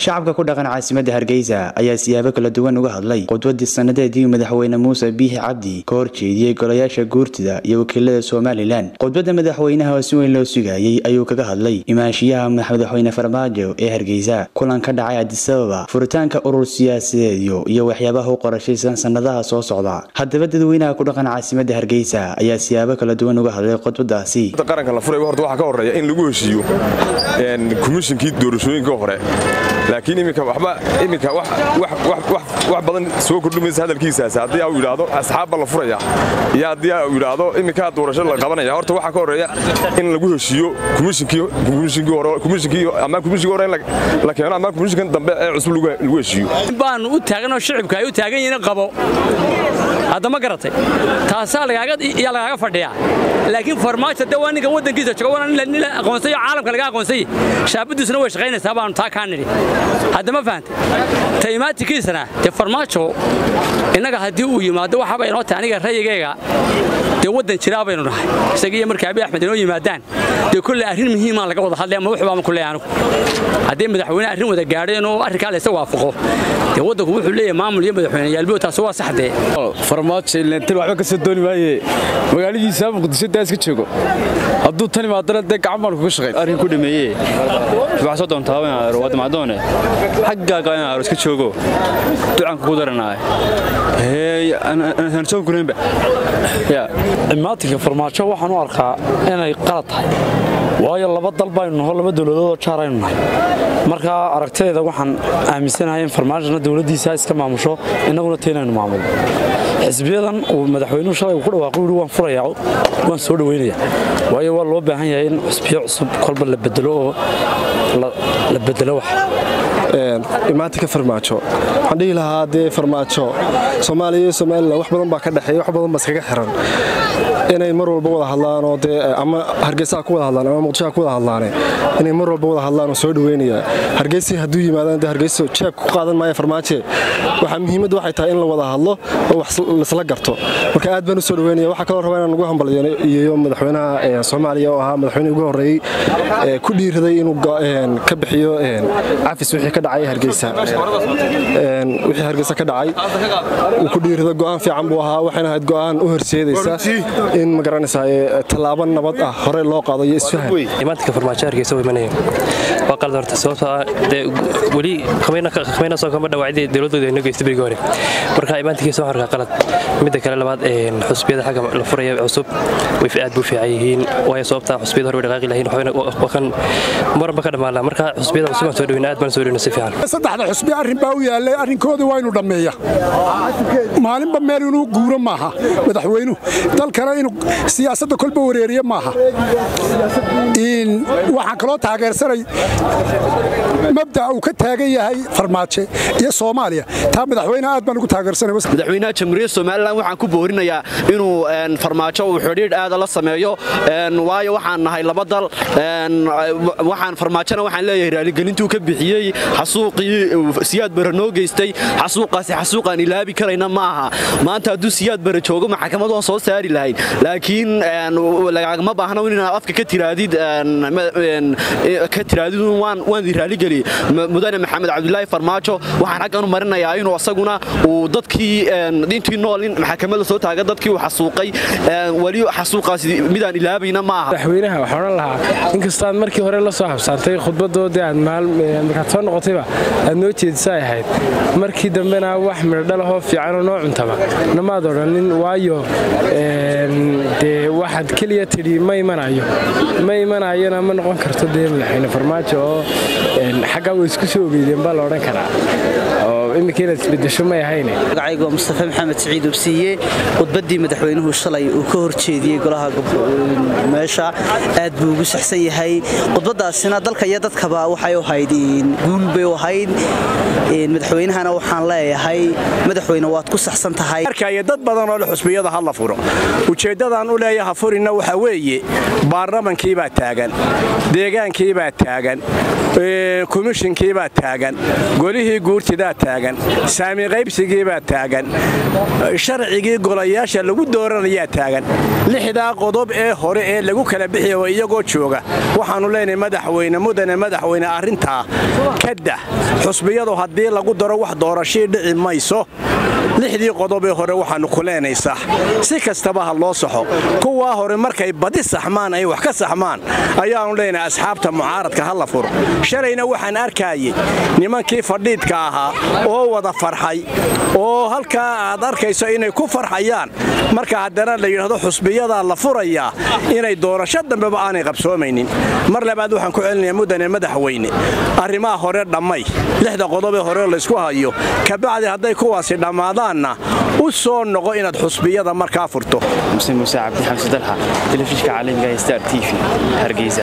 shacabka ku dhaqan caasimadda hargeysa ayaa siyaabo kala duwan uga hadlay qudwadii sannadeedii madaxweyne muuse biixi cabdi ka horjeediyey golayaasha guurtida iyo wakiilada somalilan qudbadda madaxweynaha oo si weyn loo sugayey ayuu kaga hadlay imaanshiyaha madaxweyne farmaajo ee hargeysa kulan ka dhacay adisababa furitaanka urur siyaasadeedyo iyo waxyaabaha u qorashaysan sannadaha soo socda haddaba dadweynaha ku dhaqan caasimadda hargeysa ayaa siyaabo kala duwan uga hadlay qudbadaasi qaranka la furay horta waxaa ka horreeya in lagu heshiiyo komishinkii doorashooyinka hore laakiin iminka waxba iminka wax badan soo kordhimaysa hadalkiisaas haddii uu yidhaahdo asxaabba la furaya iyo haddii uu yidhaahdo iminkaa doorasho la qabanaya horta waxaa ka horreeya in lagu heshiiyo komishinkii ama komishinkii hore in la keeno ama komishinkan dambe ee cusub lagu heshiiyo baanu u taaganoo shicibka ay u taagan yihiin qabo haddama garatay taasaa yaa lagaaga fadhiyaa laakiin farmaajo de waa ninka waddankiisa jooga waana nin la aqoonsayo caalamka laga aqoonsay shaabadiisuna way shaqaynaysaa baanu taa kaa nidhi haddama fahantay taimaatikiisana dee farmaajo innaga haddii uu yimaado waxaaba inoo tahay aniga rayigayga dee waddan jiraa baynu nahay isaga iyo markii abi axmed inoo yimaadaan dee kolley arrin muhiimaan laga wada hadlay ama wuxubaama ku leeyahay anigu haddii madaxweyne arrin wada gaadhay inuu arrinkaa laysa waafaqo dee waddanku wuxuu leeyahay maamul iyo madaxweyne yaalbiyo taasi waa saxdee farmaajo ilentan waxba ka soo dooni maaye magaaladiisa muqdisho daa iska joogo hadduu tan imaadana dee gacan baan kuga shaqayn arrin ku dhameeye waxaa soo doontaa waa damacdoone xaggaaga in aaro iska joogo ducanka ku daranaay aan soo gunaynba imaatinka farmaajo waxaan u arkaa inay qalad tahay waayo laba dal baynu naho laba dowladoodoo jaar aynu nahay marka aragtideeda waxaan aaminsanahay in farmaajona dowladdiisa iska maamusho innaguna taynaynu maamulno xisbiyadan uu madaxweynuhu shalay uu ku dhawaaqo yidhi waan furayaa waan soo dhoweynaya waayo waa loo baahan yahay in xisbiyo cusub kolba la bedelo oo la bedelo wax imaatinka farmaajo waxaan dhihi lahaa dee farmaajo soomaaliya iyo somalilan wax badan baa ka dhexeeya wax badan baa iskaga xiran inay mar walba wada hadlaan oo dee ama hargeysaha ku wada hadlaan ama muqdishoha ku wada hadlaane inay mar walba wada hadlaan oo soo dhoweynaya hargeysii hadduu yimaadaan dee hargeyso jeeb ku qaadan maaya farmaaje waxaa muhiimadda waxay tahay in la wada hadlo oo wax laisla garto marka aad baan u soo dhoweynaya waxaa kaloo rabaa inaan ugu hambalyeeyo madaxweynaha soomaaliya oo ahaa madaxweynihii ugu horreeyey ku dhiiraday inuu ka bixiyo cafis wixii ka dhacay hargeysa wixii hargeysa ka dhacay uu ku dhiirada go'aan fiican buu ahaa waxayna ahayd go'aan u horseedaysa in magaranaysaa tallaabo nabad ah hore loo qaado iyo isfahan imaantinka farmaajo hargeysa u imanaya waa qalad horta sababtoo ah dee weli khamayna soo kama dhawaacday dowladooda inoo geystay berigii hore marka imaantinkiisa waxaan arkaa qalad midda kale labaad xusbiyada xagga la furaya cusub way aad buu fiican yihiin waayo sababta xusbiyada hore way dhaqaaqi lahayn waxaan muranba ka dhammaanaa marka xusbiyada cusub aan soo dhaweyna aad baan soo dhaweyna si fiican saddexda xusbi arrin baa u yaallay arrinkooda waa inu dhammeeya maalinba meel inuu guuro maaha madaxweynuhu dalkana inuu siyaasadda kolba wareeriye maaha waxaan kaloo taageersanay mabda'a uu ka taagan yahay farmaajo iyo soomaaliya taa madaxweyneha aad baan ugu taageersanay madaxweynaha jamhuuriyadda somalilan waxaan ku boorinayaa inuu farmaajo uu xidhiidh aada la sameeyo waayo waxaan nahay laba dal waxaan farmaajona waxaan leeyahay raaligelintuu ka bixiyey xasuuqii siyaad bare noo geystay xasuuqaasi xasuuqaan ilaabi karayna ma aha maanta hadduu siyaad bare joogo maxkamad waan soo saari lahayn laakiin lagagama baahno inaad afka ka tiraadid ka tiraadid waan di raaligeliyey mudane maxamed cabdulaahi farmaajo waxaan xaggan u marinayaa inuu asaguna uu dadkii intii nool in maxkamadda soo taaga dadkii uu xasuuqay weli xasuuqaasi midaan ilaabayna ma aha madaxweynaha waxaan odhan lahaa inkastaad markii hore la soo habsaantay khudbadoodii aad markaad soo noqotayba aad noo jeedisa ay ahayd markii dambena wax midhodhalahoo fiicanoo noo cuntaba namaad odhanin waayo dee waxaad keliya tidhi ma imanayo ma imanayona ma noqon karto dee madaxweyne farmaajo oo xaggaa way isku soo ogeydeen baa la odhan karaa oo iminka inaad isbedesho may ahayne magacaygu waa mustafa maxamed siciid ubsiiye khudbaddii madaxweynuhu shalay uu ka horjeediyey golaha meesha aad buu ugu saxsan yahay khudbaddaasina dalka iyo dadkaba waxay u ahayd guul bay u ahayd madaxweynahana waxaan leeyahay madaxweyne waad ku saxsan tahay arkaya dad badan oo le xusbiyada ha la furo ujeeddadaan u leeyaha furina waxa weeye baarlamankiibaa taagan deegaankiibaa taagan komishinkiibaa taagan golihii guurtidaa taagan saami qaybsigiibaa taagan sharcigii golayaasha lagu dooranayaa taagan lixdaa qodob ee hore ee lagu kala bixiya iyagoo jooga waxaannu leenahay madaxweyne mudane madaxweyne arrintaa kadah xusbiyadu haddii lagu daro wax doorashii dhici mayso lixdii qodobee hore waxaannu ku leenay sax si kastaba ha loo saxo kuwaa hore markay badi saxmaan ay wax ka saxmaan ayaannu leenahay asxaabta mucaaradka ha la furo shalayna waxaan arkaayey nimankii fadhiidka ahaa oo wada farxay oo halkaa aad arkayso inay ku farxayaan marka haddana la yidhaahdo xusbiyadaa la furayaa inay doorasho dambeba aanay qabsoomaynin mar labaad waxaan ku celinayaa mudane madaxweyne arrimaha hore dhammay lixda qodobee hore laysku hayo kabacdi hadday kuwaasi dhammaadaanna u soo noqo inaad xusbiyada markaa furto muse muuse cabdi xamse dalxa telefishka caalamiga star t v hargeysa